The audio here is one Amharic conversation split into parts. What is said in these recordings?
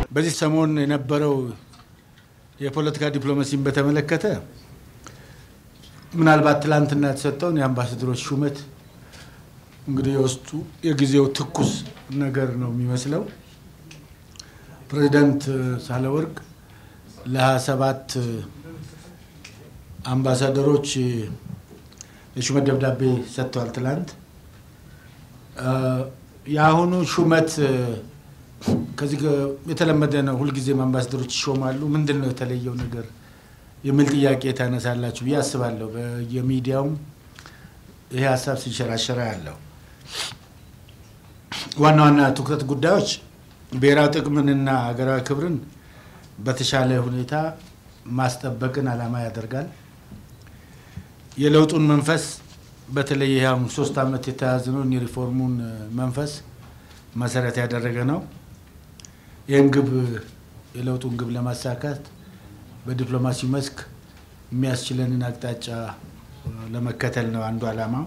በዚህ ሰሞን የነበረው የፖለቲካ ዲፕሎማሲን በተመለከተ ምናልባት ትላንትና የተሰጠውን የአምባሳደሮች ሹመት እንግዲህ የውስጡ የጊዜው ትኩስ ነገር ነው የሚመስለው። ፕሬዚዳንት ሳህለወርቅ ለሀያ ሰባት አምባሳደሮች የሹመት ደብዳቤ ሰጥተዋል ትላንት። የአሁኑ ሹመት ከዚህ የተለመደ ነው። ሁልጊዜም አምባሳደሮች ይሾማሉ። ምንድን ነው የተለየው ነገር የሚል ጥያቄ ታነሳላችሁ ብዬ አስባለሁ። በየሚዲያውም ይሄ ሀሳብ ሲንሸራሸራ ያለው ዋና ዋና ትኩረት ጉዳዮች ብሔራዊ ጥቅምንና ሀገራዊ ክብርን በተሻለ ሁኔታ ማስጠበቅን ዓላማ ያደርጋል። የለውጡን መንፈስ በተለይ ይህ ሶስት ዓመት የተያዝነውን የሪፎርሙን መንፈስ መሰረት ያደረገ ነው። ይህን ግብ የለውጡን ግብ ለማሳካት በዲፕሎማሲ መስክ የሚያስችለንን አቅጣጫ ለመከተል ነው አንዱ ዓላማው።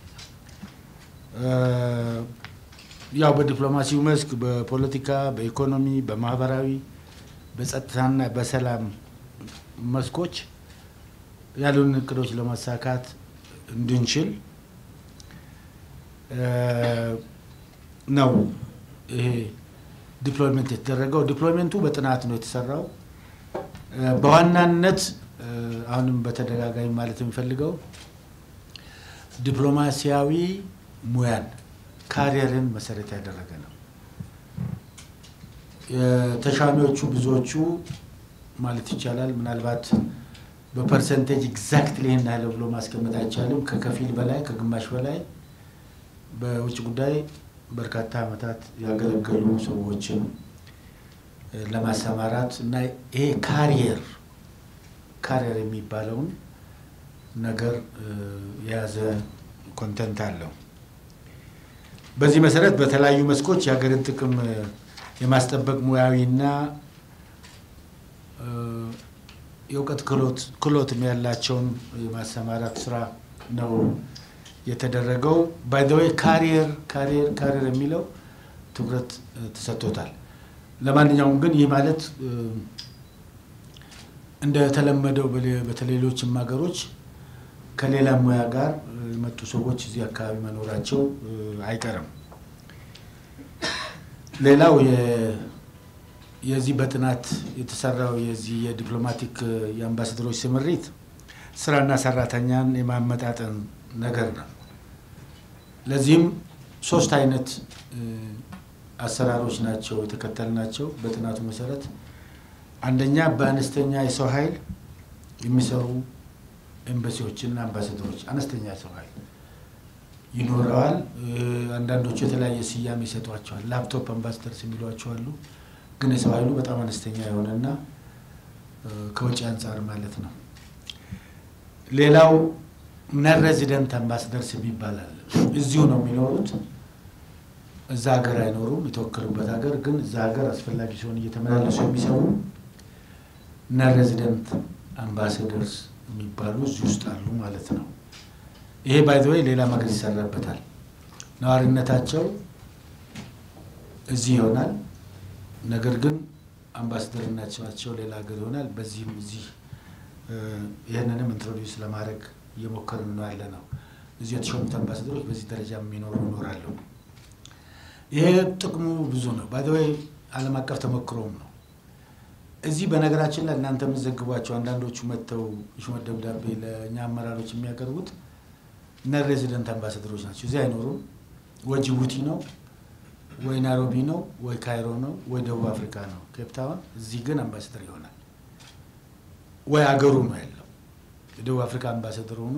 ያው በዲፕሎማሲው መስክ በፖለቲካ፣ በኢኮኖሚ፣ በማህበራዊ፣ በጸጥታና በሰላም መስኮች ያሉን እቅዶች ለማሳካት እንድንችል ነው ይሄ ዲፕሎይመንት የተደረገው። ዲፕሎይመንቱ በጥናት ነው የተሰራው። በዋናነት አሁንም በተደጋጋሚ ማለት የሚፈልገው ዲፕሎማሲያዊ ሙያን ካሪየርን መሰረት ያደረገ ነው። ተሿሚዎቹ ብዙዎቹ ማለት ይቻላል ምናልባት በፐርሰንቴጅ ኤግዛክትሊ ይህን ያህል ብሎ ማስቀመጥ አይቻልም። ከከፊል በላይ ከግማሽ በላይ በውጭ ጉዳይ በርካታ ዓመታት ያገለገሉ ሰዎችን ለማሰማራት እና ይሄ ካሪየር ካሪየር የሚባለውን ነገር የያዘ ኮንተንት አለው። በዚህ መሰረት በተለያዩ መስኮች የሀገርን ጥቅም የማስጠበቅ ሙያዊና የእውቀት ክህሎት ያላቸውን የማሰማራት ስራ ነው የተደረገው። ባይዘወይ ካሪየር ካሪየር ካሪየር የሚለው ትኩረት ተሰጥቶታል። ለማንኛውም ግን ይህ ማለት እንደተለመደው በተሌሎችም ሀገሮች ከሌላ ሙያ ጋር የመጡ ሰዎች እዚህ አካባቢ መኖራቸው አይቀርም። ሌላው የዚህ በጥናት የተሰራው የዚህ የዲፕሎማቲክ የአምባሳደሮች ስምሪት ስራና ሰራተኛን የማመጣጠን ነገር ነው። ለዚህም ሶስት አይነት አሰራሮች ናቸው የተከተልናቸው በጥናቱ መሰረት። አንደኛ በአነስተኛ የሰው ኃይል የሚሰሩ ኤምባሲዎችና አምባሳደሮች አነስተኛ የሰው ኃይል ይኖረዋል። አንዳንዶቹ የተለያየ ስያሜ ይሰጧቸዋል። ላፕቶፕ አምባሳደርስ የሚሏቸው አሉ። ግን የሰው ኃይሉ በጣም አነስተኛ የሆነና ከውጭ አንጻር ማለት ነው። ሌላው ነን ሬዚደንት አምባሳደርስ ይባላል። እዚሁ ነው የሚኖሩት፣ እዛ ሀገር አይኖሩም። የተወከሉበት ሀገር ግን እዛ ሀገር አስፈላጊ ሲሆን እየተመላለሱ የሚሰሩ ነን ሬዚደንት አምባሳደርስ የሚባሉ እዚህ ውስጥ አሉ ማለት ነው። ይሄ ባይዘወይ ሌላ ሀገር ይሰራበታል። ነዋሪነታቸው እዚህ ይሆናል። ነገር ግን አምባሳደርነታቸው ሌላ ሀገር ይሆናል። በዚህም እዚህ ይህንንም ኢንትሮዲውስ ለማድረግ እየሞከርን ነው ያለ ነው። እዚህ የተሾሙት አምባሳደሮች በዚህ ደረጃ የሚኖሩ ይኖራሉ። ይሄ ጥቅሙ ብዙ ነው። ባይዘወይ ዓለም አቀፍ ተሞክሮም ነው። እዚህ በነገራችን ላይ እናንተ የምትዘግቧቸው አንዳንዶቹ መጥተው ሹመት ደብዳቤ ለእኛ አመራሮች የሚያቀርቡት ነን ሬዚደንት አምባሳደሮች ናቸው። እዚህ አይኖሩም። ወይ ጅቡቲ ነው ወይ ናይሮቢ ነው ወይ ካይሮ ነው ወይ ደቡብ አፍሪካ ነው ኬፕታውን። እዚህ ግን አምባሳደር ይሆናል ወይ አገሩ ነው ያለው የደቡብ አፍሪካ አምባሳደር ሆኖ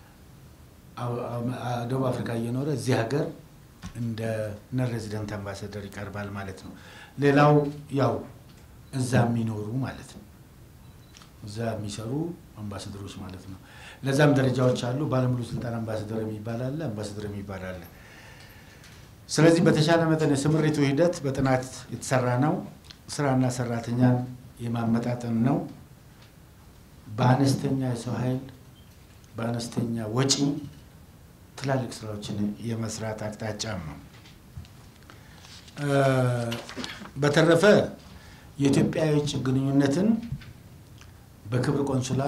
ደቡብ አፍሪካ እየኖረ እዚህ ሀገር እንደ ነን ሬዚደንት አምባሳደር ይቀርባል ማለት ነው። ሌላው ያው እዛ የሚኖሩ ማለት ነው እዛ የሚሰሩ አምባሳደሮች ማለት ነው። ለዛም ደረጃዎች አሉ። ባለሙሉ ስልጣን አምባሳደር የሚባል አለ፣ አምባሳደር የሚባል አለ። ስለዚህ በተሻለ መጠን የስምሪቱ ሂደት በጥናት የተሰራ ነው። ስራና ሰራተኛን የማመጣጠን ነው። በአነስተኛ የሰው ኃይል በአነስተኛ ወጪ ትላልቅ ስራዎችን የመስራት አቅጣጫም ነው። በተረፈ የኢትዮጵያ የውጭ ግንኙነትን በክብር ቆንሱላ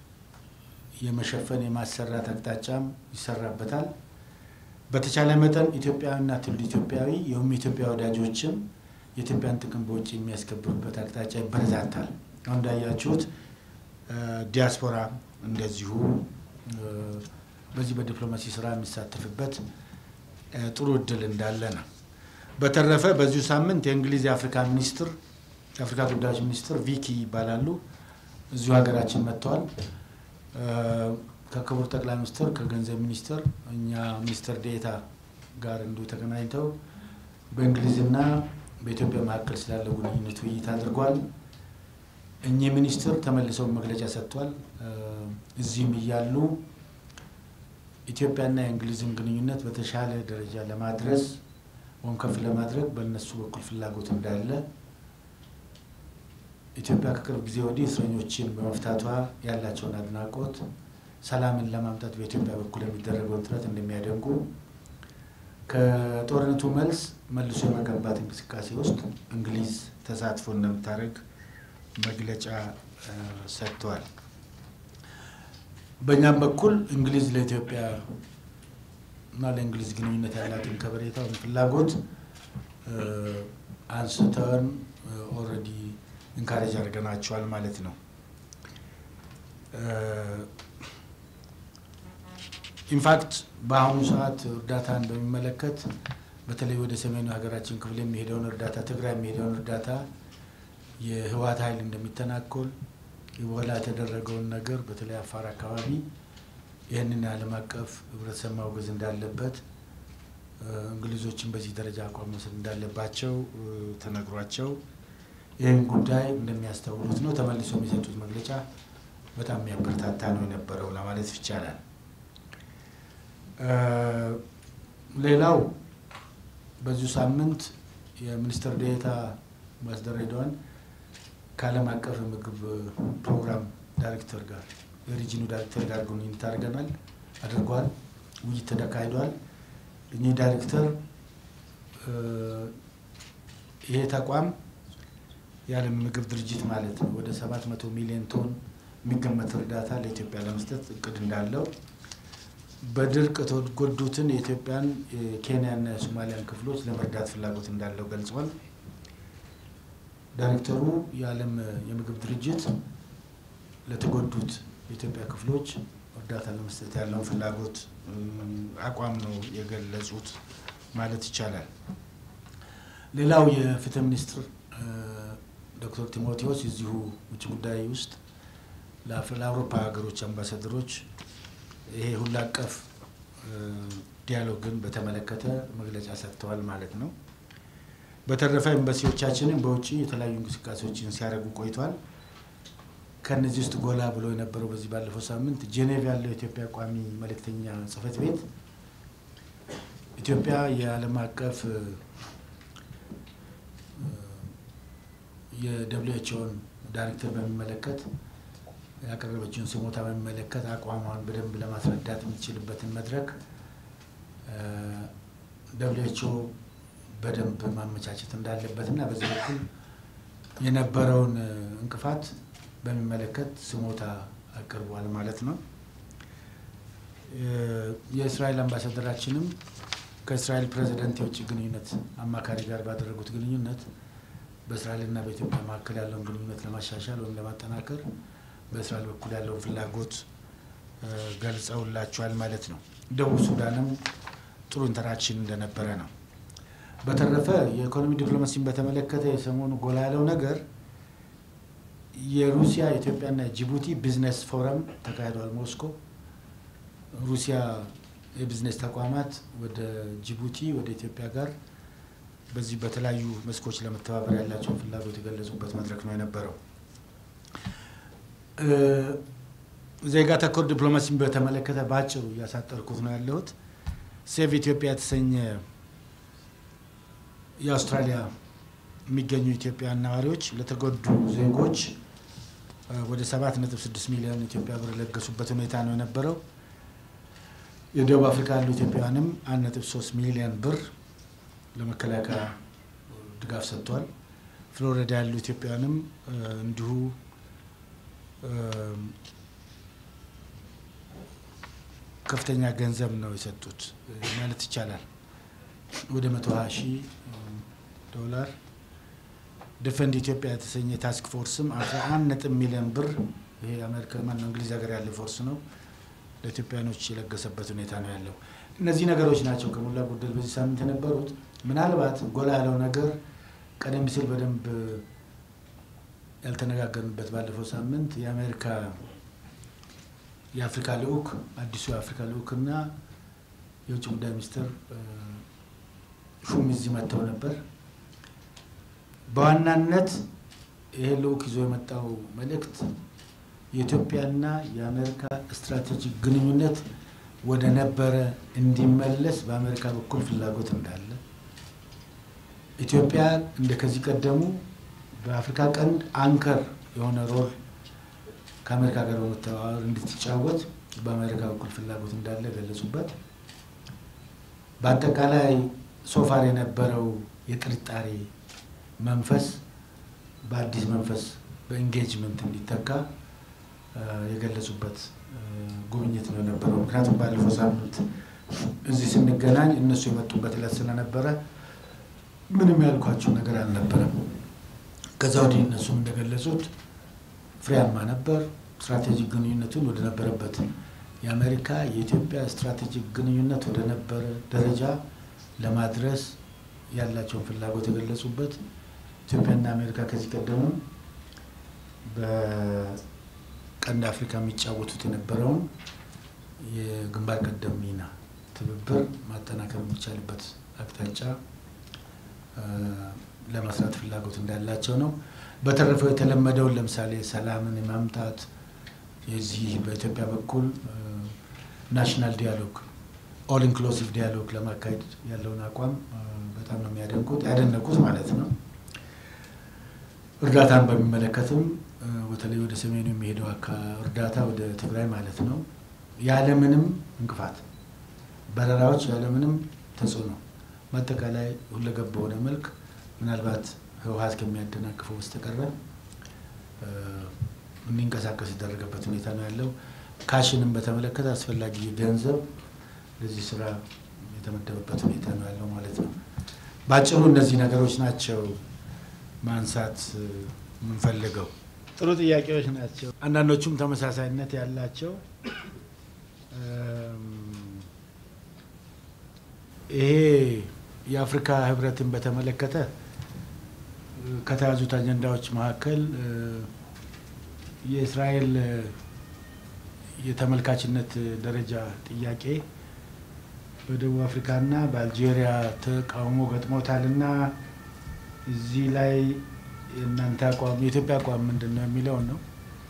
የመሸፈን የማሰራት አቅጣጫም ይሰራበታል። በተቻለ መጠን ኢትዮጵያዊና ትውልደ ኢትዮጵያዊ የሁም የኢትዮጵያ ወዳጆችም የኢትዮጵያን ጥቅም በውጭ የሚያስከብሩበት አቅጣጫ ይበረታታል። አሁን እንዳያችሁት ዲያስፖራ እንደዚሁ በዚህ በዲፕሎማሲ ስራ የሚሳተፍበት ጥሩ እድል እንዳለ ነው። በተረፈ በዚሁ ሳምንት የእንግሊዝ የአፍሪካ ሚኒስትር የአፍሪካ ጉዳዮች ሚኒስትር ቪኪ ይባላሉ እዚሁ ሀገራችን መጥተዋል። ከክቡር ጠቅላይ ሚኒስትር ከገንዘብ ሚኒስትር እኛ ሚኒስትር ዴታ ጋር እንዲሁ ተገናኝተው በእንግሊዝና በኢትዮጵያ መካከል ስላለው ግንኙነት ውይይት አድርጓል። እኚህ ሚኒስትር ተመልሰው መግለጫ ሰጥቷል። እዚህም እያሉ ኢትዮጵያና የእንግሊዝን ግንኙነት በተሻለ ደረጃ ለማድረስ ወይም ከፍ ለማድረግ በእነሱ በኩል ፍላጎት እንዳለ ኢትዮጵያ ከቅርብ ጊዜ ወዲህ እስረኞችን በመፍታቷ ያላቸውን አድናቆት፣ ሰላምን ለማምጣት በኢትዮጵያ በኩል የሚደረገውን ጥረት እንደሚያደንቁ ከጦርነቱ መልስ መልሶ የመገንባት እንቅስቃሴ ውስጥ እንግሊዝ ተሳትፎ እንደምታደርግ መግለጫ ሰጥተዋል። በእኛም በኩል እንግሊዝ ለኢትዮጵያ እና ለእንግሊዝ ግንኙነት ያላትን ከበሬታ ወይም ፍላጎት አንስተን ኦልሬዲ ኢንካሬጅ አድርገናቸዋል ማለት ነው። ኢንፋክት በአሁኑ ሰዓት እርዳታን በሚመለከት በተለይ ወደ ሰሜኑ ሀገራችን ክፍል የሚሄደውን እርዳታ ትግራይ የሚሄደውን እርዳታ የህወሓት ኃይል እንደሚተናኮል በኋላ የተደረገውን ነገር በተለይ አፋር አካባቢ ይህንን የዓለም አቀፍ ህብረተሰብ ማውገዝ እንዳለበት እንግሊዞችን በዚህ ደረጃ አቋም መውሰድ እንዳለባቸው ተነግሯቸው ይህን ጉዳይ እንደሚያስተውሉት ነው። ተመልሶ የሚሰጡት መግለጫ በጣም የሚያበረታታ ነው የነበረው ለማለት ይቻላል። ሌላው በዚሁ ሳምንት የሚኒስትር ዴኤታ አምባሳደር ሬድዋን ከዓለም አቀፍ የምግብ ፕሮግራም ዳይሬክተር ጋር የሪጂኑ ዳይሬክተር ጋር ግንኙነት አድርገናል አድርጓል። ውይይት ተካሂዷል። እኚህ ዳይሬክተር ይሄ ተቋም የዓለም ምግብ ድርጅት ማለት ነው ወደ ሰባት መቶ ሚሊዮን ቶን የሚገመት እርዳታ ለኢትዮጵያ ለመስጠት እቅድ እንዳለው በድርቅ የተጎዱትን የኢትዮጵያን የኬንያና የሶማሊያን ክፍሎች ለመርዳት ፍላጎት እንዳለው ገልጿል። ዳይሬክተሩ የዓለም የምግብ ድርጅት ለተጎዱት የኢትዮጵያ ክፍሎች እርዳታ ለመስጠት ያለውን ፍላጎት አቋም ነው የገለጹት ማለት ይቻላል። ሌላው የፍትህ ሚኒስትር ዶክተር ቲሞቴዎስ እዚሁ ውጭ ጉዳይ ውስጥ ለአውሮፓ ሀገሮች አምባሳደሮች ይሄ ሁሉ አቀፍ ዲያሎግን በተመለከተ መግለጫ ሰጥተዋል ማለት ነው። በተረፈ ኤምባሲዎቻችንን በውጭ የተለያዩ እንቅስቃሴዎችን ሲያደርጉ ቆይቷል። ከነዚህ ውስጥ ጎላ ብሎ የነበረው በዚህ ባለፈው ሳምንት ጄኔቭ ያለው የኢትዮጵያ ቋሚ መልእክተኛ ጽህፈት ቤት ኢትዮጵያ የዓለም አቀፍ የደብሊው ኤች ኦን ዳይሬክተር በሚመለከት ያቀረበችውን ስሞታ በሚመለከት አቋሟን በደንብ ለማስረዳት የምትችልበትን መድረክ ደብሊው ኤች ኦ በደንብ ማመቻቸት እንዳለበት እና በዚህ በኩል የነበረውን እንቅፋት በሚመለከት ስሞታ አቅርቧል ማለት ነው። የእስራኤል አምባሳደራችንም ከእስራኤል ፕሬዚደንት የውጭ ግንኙነት አማካሪ ጋር ባደረጉት ግንኙነት በእስራኤልና በኢትዮጵያ መካከል ያለውን ግንኙነት ለማሻሻል ወይም ለማጠናከር በእስራኤል በኩል ያለውን ፍላጎት ገልጸውላቸዋል ማለት ነው። ደቡብ ሱዳንም ጥሩ ኢንተራክሽን እንደነበረ ነው። በተረፈ የኢኮኖሚ ዲፕሎማሲን በተመለከተ የሰሞኑ ጎላ ያለው ነገር የሩሲያ ኢትዮጵያና ጅቡቲ ቢዝነስ ፎረም ተካሂዷል ሞስኮ። ሩሲያ የቢዝነስ ተቋማት ወደ ጅቡቲ ወደ ኢትዮጵያ ጋር በዚህ በተለያዩ መስኮች ለመተባበር ያላቸውን ፍላጎት የገለጹበት መድረክ ነው የነበረው። ዜጋ ተኮር ዲፕሎማሲን በተመለከተ በአጭሩ እያሳጠርኩት ነው ያለሁት። ሴቭ ኢትዮጵያ የተሰኘ የአውስትራሊያ የሚገኙ ኢትዮጵያውያን ነዋሪዎች ለተጎዱ ዜጎች ወደ 7.6 ሚሊዮን ኢትዮጵያ ብር የለገሱበት ሁኔታ ነው የነበረው። የደቡብ አፍሪካ ያሉ ኢትዮጵያውያንም 1.3 ሚሊዮን ብር ለመከላከያ ድጋፍ ሰጥቷል። ፍሎሪዳ ያሉ ኢትዮጵያውያንም እንዲሁ ከፍተኛ ገንዘብ ነው የሰጡት ማለት ይቻላል። ወደ መቶ ሀያ ሺህ ዶላር ዲፈንድ ኢትዮጵያ የተሰኘ ታስክ ፎርስም አስራ አንድ ነጥብ ሚሊዮን ብር ይሄ አሜሪካ ማነው እንግሊዝ ሀገር ያለ ፎርስ ነው ለኢትዮጵያኖች የለገሰበት ሁኔታ ነው ያለው። እነዚህ ነገሮች ናቸው ከሞላ ጎደል በዚህ ሳምንት የነበሩት። ምናልባት ጎላ ያለው ነገር ቀደም ሲል በደንብ ያልተነጋገርንበት ባለፈው ሳምንት የአሜሪካ የአፍሪካ ልዑክ አዲሱ የአፍሪካ ልዑክና የውጭ ጉዳይ ሚኒስትር ሹም እዚህ መጥተው ነበር። በዋናነት ይሄ ልዑክ ይዞ የመጣው መልእክት የኢትዮጵያና የአሜሪካ ስትራቴጂክ ግንኙነት ወደ ነበረ እንዲመለስ በአሜሪካ በኩል ፍላጎት እንዳለ ኢትዮጵያ እንደ ከዚህ ቀደሙ በአፍሪካ ቀንድ አንከር የሆነ ሮል ከአሜሪካ ጋር በመተባበር እንድትጫወት በአሜሪካ በኩል ፍላጎት እንዳለ ገለጹበት። በአጠቃላይ ሶፋር የነበረው የጥርጣሬ መንፈስ በአዲስ መንፈስ በኢንጌጅመንት እንዲተካ የገለጹበት ጉብኝት ነው የነበረው። ምክንያቱም ባለፈው ሳምንት እዚህ ስንገናኝ እነሱ የመጡበት ዕለት ስለነበረ ምንም ያልኳቸው ነገር አልነበረም። ከዛ ወዲህ እነሱም እንደገለጹት ፍሬያማ ነበር። ስትራቴጂክ ግንኙነቱን ወደ ነበረበት የአሜሪካ የኢትዮጵያ ስትራቴጂክ ግንኙነት ወደ ነበረ ደረጃ ለማድረስ ያላቸውን ፍላጎት የገለጹበት ኢትዮጵያና አሜሪካ ከዚህ ቀደሙ በቀንድ አፍሪካ የሚጫወቱት የነበረውን የግንባር ቀደም ሚና ትብብር ማጠናከር የሚቻልበት አቅጣጫ ለመስራት ፍላጎት እንዳላቸው ነው። በተረፈው የተለመደውን ለምሳሌ ሰላምን የማምጣት የዚህ በኢትዮጵያ በኩል ናሽናል ዲያሎግ ኦል ኢንክሉሲቭ ዲያሎግ ለማካሄድ ያለውን አቋም በጣም ነው የሚያደንቁት ያደነቁት ማለት ነው። እርዳታን በሚመለከትም በተለይ ወደ ሰሜኑ የሚሄደው እርዳታ ወደ ትግራይ ማለት ነው ያለምንም እንቅፋት በረራዎች ያለምንም ተጽዕኖ በአጠቃላይ ሁለገብ በሆነ መልክ ምናልባት ህወሀት ከሚያደናቅፈው በስተቀረ እንዲንቀሳቀስ የተደረገበት ሁኔታ ነው ያለው። ካሽንም በተመለከተ አስፈላጊ ገንዘብ ለዚህ ስራ የተመደበበት ሁኔታ ነው ያለው ማለት ነው። በአጭሩ እነዚህ ነገሮች ናቸው ማንሳት የምንፈልገው። ጥሩ ጥያቄዎች ናቸው። አንዳንዶቹም ተመሳሳይነት ያላቸው ይሄ የአፍሪካ ህብረትን በተመለከተ ከተያዙት አጀንዳዎች መካከል የእስራኤል የተመልካችነት ደረጃ ጥያቄ በደቡብ አፍሪካና በአልጄሪያ ተቃውሞ ገጥሞታልና እዚህ ላይ የእናንተ አቋም የኢትዮጵያ አቋም ምንድን ነው የሚለውን ነው።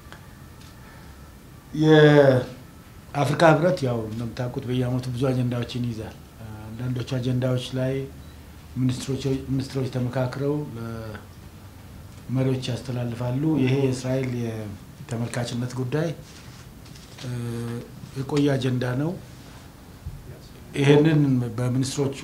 የአፍሪካ ህብረት ያው እንደምታውቁት በየአመቱ ብዙ አጀንዳዎችን ይይዛል። አንዳንዶቹ አጀንዳዎች ላይ ሚኒስትሮች ተመካክረው ለመሪዎች ያስተላልፋሉ። ይሄ የእስራኤል የተመልካችነት ጉዳይ የቆየ አጀንዳ ነው። ይህንን በሚኒስትሮቹ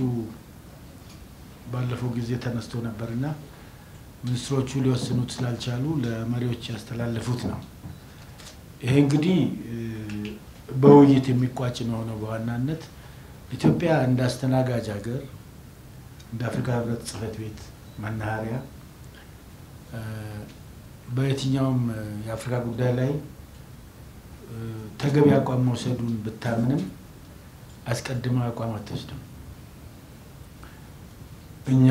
ባለፈው ጊዜ ተነስቶ ነበርና ሚኒስትሮቹ ሊወስኑት ስላልቻሉ ለመሪዎች ያስተላለፉት ነው። ይሄ እንግዲህ በውይይት የሚቋጭ ነው ሆነው በዋናነት ኢትዮጵያ እንደ አስተናጋጅ ሀገር እንደ አፍሪካ ህብረት ጽህፈት ቤት መናኸሪያ በየትኛውም የአፍሪካ ጉዳይ ላይ ተገቢ አቋም መውሰዱን ብታምንም አስቀድማ አቋም አትወስድም። እኛ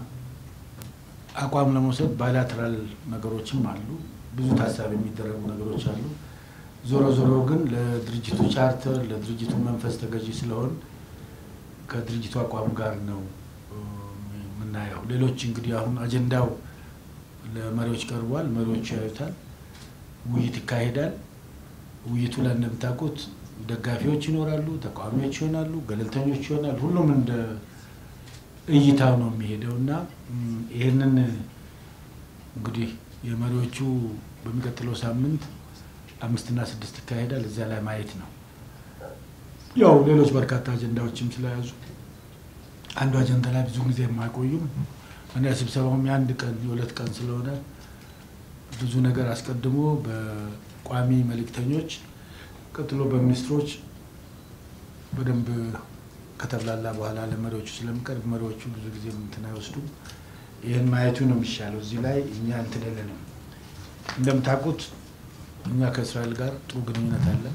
አቋም ለመውሰድ ባይላተራል ነገሮችም አሉ፣ ብዙ ታሳቢ የሚደረጉ ነገሮች አሉ። ዞሮ ዞሮ ግን ለድርጅቱ ቻርተር ለድርጅቱ መንፈስ ተገዢ ስለሆን ከድርጅቱ አቋም ጋር ነው የምናየው። ሌሎች እንግዲህ አሁን አጀንዳው ለመሪዎች ቀርቧል። መሪዎቹ ያዩታል፣ ውይይት ይካሄዳል። ውይይቱ ላይ እንደምታውቁት ደጋፊዎች ይኖራሉ፣ ተቃዋሚዎች ይሆናሉ፣ ገለልተኞች ይሆናል። ሁሉም እንደ እይታው ነው የሚሄደው እና ይህንን እንግዲህ የመሪዎቹ በሚቀጥለው ሳምንት አምስትና ስድስት ይካሄዳል። እዚያ ላይ ማየት ነው። ያው ሌሎች በርካታ አጀንዳዎችም ስለያዙ አንዱ አጀንዳ ላይ ብዙ ጊዜ የማይቆዩም እና ስብሰባውም የአንድ ቀን የሁለት ቀን ስለሆነ ብዙ ነገር አስቀድሞ በቋሚ መልእክተኞች ቀጥሎ በሚኒስትሮች በደንብ ከተብላላ በኋላ ለመሪዎቹ ስለሚቀርብ መሪዎቹ ብዙ ጊዜ እንትን አይወስዱም። ይህን ማየቱ ነው የሚሻለው። እዚህ ላይ እኛ እንትን የለንም። እንደምታውቁት እኛ ከእስራኤል ጋር ጥሩ ግንኙነት አለን።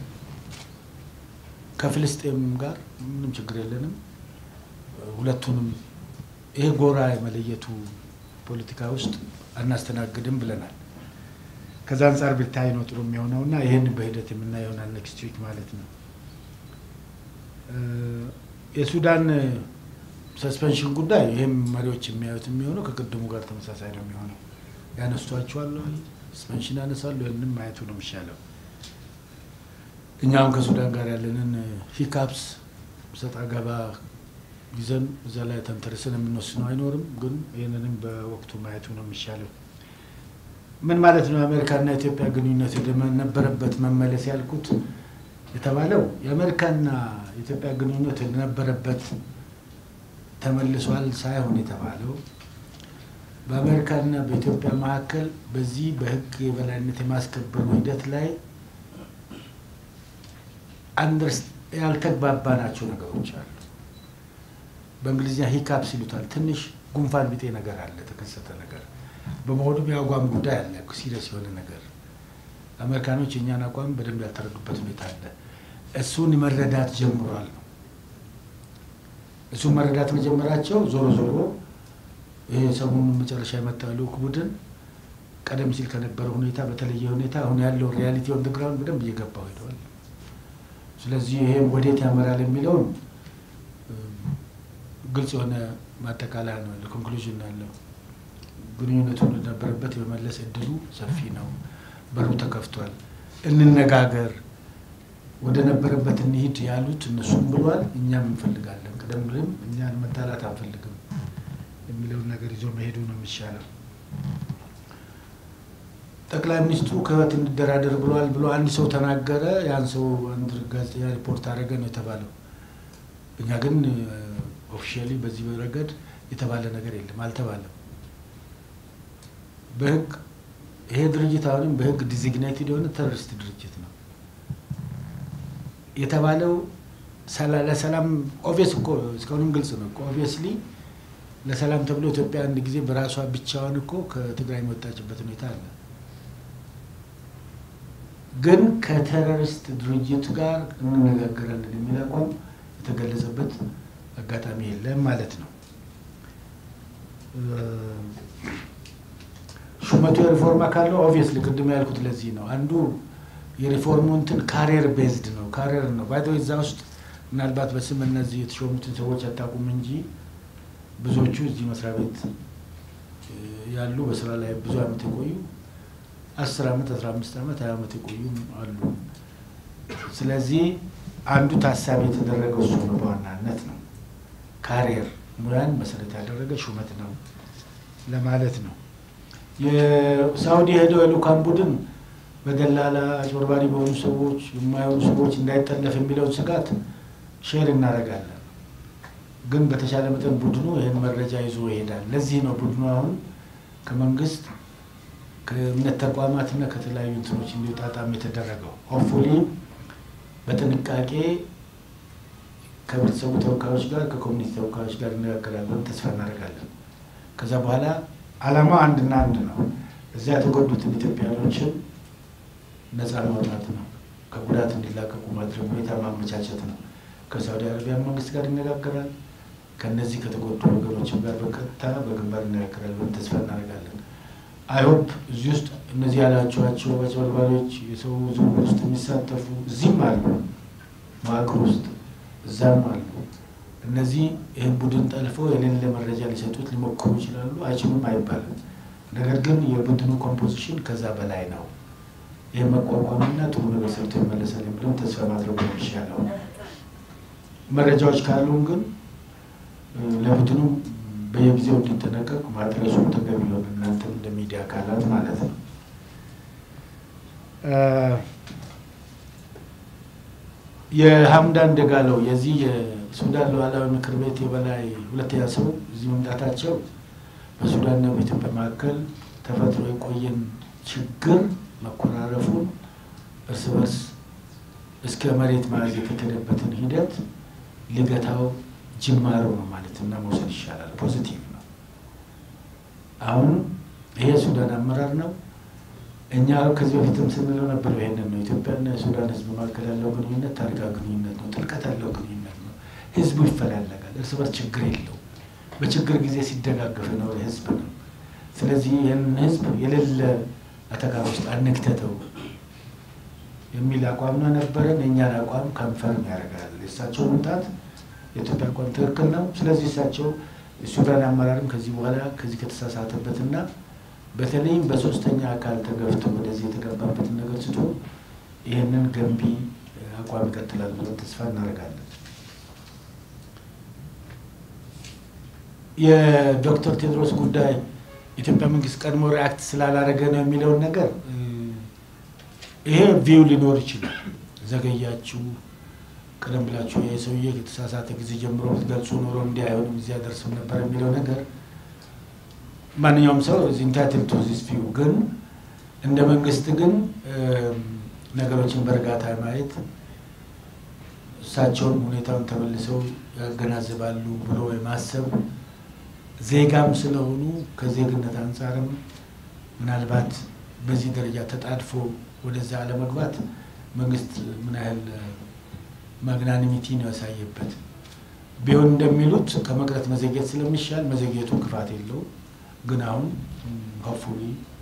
ከፍልስጤም ጋር ምንም ችግር የለንም። ሁለቱንም ይሄ ጎራ የመለየቱ ፖለቲካ ውስጥ አናስተናግድም ብለናል። ከዛ አንጻር ቢታይ ነው ጥሩ የሚሆነው እና ይህን በሂደት የምናየው ይሆናል ኔክስት ዊክ ማለት ነው። የሱዳን ሰስፔንሽን ጉዳይ ይህም መሪዎች የሚያዩት የሚሆነው ከቅድሙ ጋር ተመሳሳይ ነው የሚሆነው። ያነሷቸዋል፣ ሰስፔንሽን ያነሳሉ። ይህንም ማየቱ ነው የሚሻለው። እኛም ከሱዳን ጋር ያለንን ሂካፕስ ሰጥ አገባ ይዘን እዛ ላይ ተንተርሰን የምንወስነው አይኖርም። ግን ይህንንም በወቅቱ ማየቱ ነው የሚሻለው። ምን ማለት ነው? የአሜሪካና የኢትዮጵያ ግንኙነት ወደ ነበረበት መመለስ ያልኩት የተባለው የአሜሪካና የኢትዮጵያ ግንኙነት ወደነበረበት ተመልሷል ሳይሆን የተባለው በአሜሪካና በኢትዮጵያ መካከል በዚህ በሕግ የበላይነት የማስከበሩ ሂደት ላይ አንደርስ ያልተግባባናቸው ነገሮች አሉ። በእንግሊዝኛ ሂካፕስ ይሉታል። ትንሽ ጉንፋን ቢጤ ነገር አለ፣ የተከሰተ ነገር በመሆኑም የአቋም ጉዳይ አለ፣ ሲሪየስ የሆነ ነገር። አሜሪካኖች የእኛን አቋም በደንብ ያልተረዱበት ሁኔታ አለ። እሱን መረዳት ጀምሯል ነው እሱን መረዳት መጀመራቸው ዞሮ ዞሮ ይሄ ሰሞኑን መጨረሻ የመጣው ልዑክ ቡድን ቀደም ሲል ከነበረ ሁኔታ በተለየ ሁኔታ አሁን ያለው ሪያሊቲ ኦን ግራውንድ በደንብ እየገባው ሄደዋል። ስለዚህ ይሄም ወዴት ያመራል የሚለውን ግልጽ የሆነ ማጠቃለያ ነው ያለው፣ ኮንክሉዥን ያለው ግንኙነቱን ወደነበረበት የመመለስ እድሉ ሰፊ ነው። በሩ ተከፍቷል። እንነጋገር፣ ወደ ነበረበት እንሂድ ያሉት እነሱም ብሏል። እኛም እንፈልጋለን። ቀደም ብለም እኛን መጣላት አንፈልግም የሚለውን ነገር ይዞ መሄዱ ነው የሚሻለው። ጠቅላይ ሚኒስትሩ ከህወሓት እንደራደር ብለዋል ብሎ አንድ ሰው ተናገረ። ያን ሰው አንድ ጋዜጠኛ ሪፖርት አደረገ ነው የተባለው። እኛ ግን ኦፊሻሊ በዚህ ረገድ የተባለ ነገር የለም፣ አልተባለም። በህግ ይሄ ድርጅት አሁንም በህግ ዲዚግኔትድ የሆነ ተሮሪስት ድርጅት ነው የተባለው። ለሰላም ኦብቪየስ እኮ እስካሁንም ግልጽ ነው እኮ ኦብቪየስሊ ለሰላም ተብሎ ኢትዮጵያ አንድ ጊዜ በራሷ ብቻዋን እኮ ከትግራይ የወጣችበት ሁኔታ አለ። ግን ከቴሮሪስት ድርጅት ጋር እንነጋገራለን የሚል አቋም የተገለጸበት አጋጣሚ የለም ማለት ነው። ሹመቱ የሪፎርም አካል ነው። ኦብቪየስሊ ቅድም ያልኩት ለዚህ ነው። አንዱ የሪፎርሙ እንትን ካሪየር ቤዝድ ነው። ካሪየር ነው ባይ እዛ ውስጥ ምናልባት በስም እነዚህ የተሾሙትን ሰዎች አታውቁም እንጂ ብዙዎቹ እዚህ መስሪያ ቤት ያሉ በስራ ላይ ብዙ ዓመት የቆዩ አስር ዓመት አስራ አምስት ዓመት ሀያ ዓመት የቆዩ አሉ። ስለዚህ አንዱ ታሳቢ የተደረገው እሱ ነው በዋናነት ነው። ካሪየር ሙያን መሰረት ያደረገ ሹመት ነው ለማለት ነው። የሳውዲ ሄደው የልኡካን ቡድን በደላላ አጭበርባሪ በሆኑ ሰዎች የማይሆኑ ሰዎች እንዳይጠለፍ የሚለውን ስጋት ሼር እናደርጋለን። ግን በተሻለ መጠን ቡድኑ ይህን መረጃ ይዞ ይሄዳል። ለዚህ ነው ቡድኑ አሁን ከመንግስት ከእምነት ተቋማትና ከተለያዩ እንትኖች እንዲወጣጣም የተደረገው። ሆፕፉሊ በጥንቃቄ ከህብረተሰቡ ተወካዮች ጋር ከኮሚኒቲ ተወካዮች ጋር እነጋገራለን ተስፋ እናደርጋለን። ከዛ በኋላ አላማው አንድና አንድ ነው። እዚያ የተጎዱትን ኢትዮጵያኖችን ነፃ ማውጣት ነው። ከጉዳት እንዲላቀቁ ማድረግ ሁኔታ ማመቻቸት ነው። ከሳውዲ አረቢያ መንግስት ጋር ይነጋገራል። ከነዚህ ከተጎዱ ወገኖችም ጋር በቀጥታ በግንባር ይነጋገራል ተስፋ እናደርጋለን። አይሆፕ እዚህ ውስጥ እነዚህ ያላቸዋቸው አጭበርባሪዎች የሰው ዝውውር ውስጥ የሚሳተፉ እዚህም አሉ፣ መዋቅር ውስጥ እዛም አሉ። እነዚህ ይህን ቡድን ጠልፈው የሌለ መረጃ ሊሰጡት ሊሞክሩ ይችላሉ። አይችሉም አይባልም። ነገር ግን የቡድኑ ኮምፖዚሽን ከዛ በላይ ነው። ይህ መቋቋምና ጥሩ ነገር ሰርቶ ይመለሳል የሚለውን ተስፋ ማድረጉ ነው የሚሻለው። መረጃዎች ካሉን ግን ለቡድኑ በየጊዜው እንዲጠነቀቅ ማድረሱ ተገቢ ሆነ እናንተ እንደ ሚዲያ አካላት ማለት ነው። የሀምዳን ደጋለው የዚህ የሱዳን ሉዓላዊ ምክር ቤት የበላይ ሁለተኛ ሰው እዚህ መምጣታቸው በሱዳንና በኢትዮጵያ መካከል ተፈጥሮ የቆየን ችግር መኮራረፉን እርስ በርስ እስከ መሬት መያዝ የተከደበትን ሂደት ሊገታው ጅማሮ ነው ማለት እና መውሰድ ይሻላል። ፖዚቲቭ ነው። አሁን ይሄ ሱዳን አመራር ነው። እኛ ከዚህ በፊትም ስንለው ነበር ይሄንን ነው። ኢትዮጵያና የሱዳን ሕዝብ መካከል ያለው ግንኙነት ታሪካዊ ግንኙነት ነው። ጥልቀት ያለው ግንኙነት ነው። ሕዝቡ ይፈላለጋል። እርስ በርስ ችግር የለው። በችግር ጊዜ ሲደጋገፍ ነው ሕዝብ ነው። ስለዚህ ይህንን ሕዝብ የሌለ አተጋር ውስጥ አንክተተው የሚል አቋም ነው ነበረን። የእኛን አቋም ከንፈርም ያደርጋል። የእሳቸው መምጣት የኢትዮጵያ አቋም ትክክል ነው። ስለዚህ እሳቸው የሱዳን አመራርም ከዚህ በኋላ ከዚህ ከተሳሳተበትና በተለይም በሶስተኛ አካል ተገፍቶ ወደዚህ የተገባበትን ነገር ስቶ ይህንን ገንቢ አቋም ይቀጥላል ብለን ተስፋ እናደርጋለን። የዶክተር ቴድሮስ ጉዳይ ኢትዮጵያ መንግስት ቀድሞ ሪአክት ስላላረገ ነው የሚለውን ነገር ይሄ ቪው ሊኖር ይችላል። ዘገያችሁ፣ ቀደም ብላችሁ ይህ ሰውዬ ከተሳሳተ ጊዜ ጀምሮ ብትገልጹ ኖሮ እንዲህ አይሆንም እዚህ አደርስም ነበር የሚለው ነገር ማንኛውም ሰው ኢንታይትል ቱ ዚስ ቪው ግን እንደ መንግስት ግን ነገሮችን በእርጋታ ማየት እሳቸውም ሁኔታውን ተመልሰው ያገናዝባሉ ብሎ የማሰብ ዜጋም ስለሆኑ ከዜግነት አንጻርም ምናልባት በዚህ ደረጃ ተጣድፎ ወደዛ አለመግባት መንግስት ምን ያህል ማግናኒሚቲ ነው ያሳየበት። ቢሆን እንደሚሉት ከመቅረት መዘግየት ስለሚሻል መዘግየቱ ክፋት የለውም። ግን አሁን ሆፕፉሊ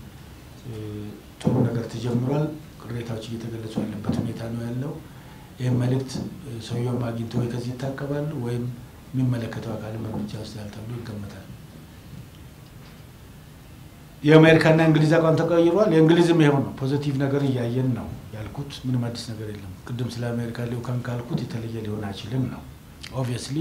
ጥሩ ነገር ተጀምሯል። ቅሬታዎች እየተገለጹ ያለበት ሁኔታ ነው ያለው። ይህም መልእክት ሰውየውም አግኝቶ ወይ ከዚህ ይታቀባሉ ወይም የሚመለከተው አካልም እርምጃ ወስዳል ተብሎ ይገመታል። የአሜሪካና እንግሊዝ አቋም ተቀይሯል። የእንግሊዝም ይኸው ነው። ፖዚቲቭ ነገር እያየን ነው ያልኩት። ምንም አዲስ ነገር የለም። ቅድም ስለ አሜሪካ ልዑካን ካልኩት የተለየ ሊሆን አይችልም ነው። ኦብቪየስሊ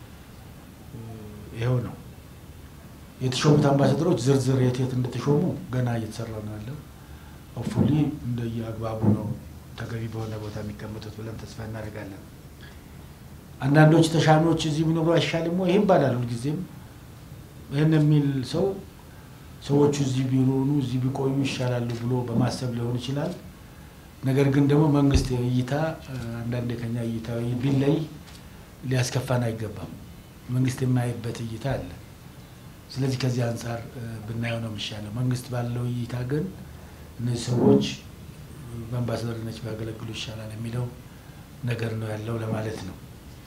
ይኸው ነው። የተሾሙት አምባሳደሮች ዝርዝር የት የት እንደተሾሙ ገና እየተሰራ ነው ያለው። ሆፕፉሊ እንደየ አግባቡ ነው ተገቢ በሆነ ቦታ የሚቀመጡት ብለን ተስፋ እናደርጋለን። አንዳንዶች ተሻሚዎች እዚህ ቢኖሩ አይሻልም ወይ? ይህ ይባላል ሁልጊዜም። ይህን የሚል ሰው ሰዎቹ እዚህ ቢሆኑ እዚህ ቢቆዩ ይሻላሉ ብሎ በማሰብ ሊሆን ይችላል። ነገር ግን ደግሞ መንግስት እይታ አንዳንዴ ከኛ እይታ ቢለይ ሊያስከፋን አይገባም። መንግስት የማይበት እይታ አለ። ስለዚህ ከዚህ አንጻር ብናየው ነው የሚሻለው። መንግስት ባለው እይታ ግን እነዚህ ሰዎች በአምባሳደርነት ቢያገለግሉ ይሻላል የሚለው ነገር ነው ያለው ለማለት ነው።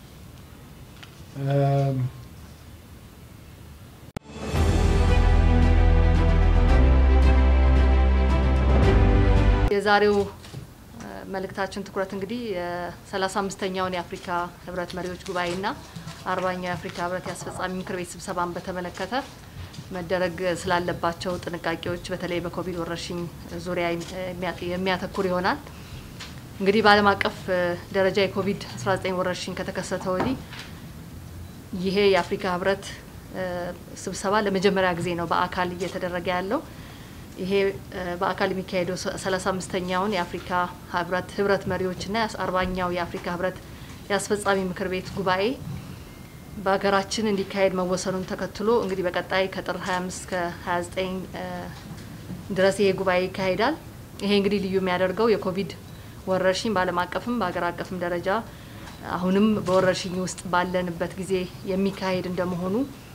የዛሬው መልእክታችን ትኩረት እንግዲህ የሰላሳ አምስተኛውን የአፍሪካ ህብረት መሪዎች ጉባኤና አርባኛው የአፍሪካ ህብረት የአስፈጻሚ ምክር ቤት ስብሰባን በተመለከተ መደረግ ስላለባቸው ጥንቃቄዎች በተለይ በኮቪድ ወረርሽኝ ዙሪያ የሚያተኩር ይሆናል። እንግዲህ በዓለም አቀፍ ደረጃ የኮቪድ 19 ወረርሽኝ ከተከሰተ ወዲህ ይሄ የአፍሪካ ህብረት ስብሰባ ለመጀመሪያ ጊዜ ነው በአካል እየተደረገ ያለው። ይሄ በአካል የሚካሄደው ሰላሳ አምስተኛውን የአፍሪካ ህብረት ህብረት መሪዎችና አርባኛው የአፍሪካ ህብረት የአስፈጻሚ ምክር ቤት ጉባኤ በሀገራችን እንዲካሄድ መወሰኑን ተከትሎ እንግዲህ በቀጣይ ከጥር 25 እስከ 29 ድረስ ይሄ ጉባኤ ይካሄዳል። ይሄ እንግዲህ ልዩ የሚያደርገው የኮቪድ ወረርሽኝ በዓለም አቀፍም በሀገር አቀፍም ደረጃ አሁንም በወረርሽኝ ውስጥ ባለንበት ጊዜ የሚካሄድ እንደመሆኑ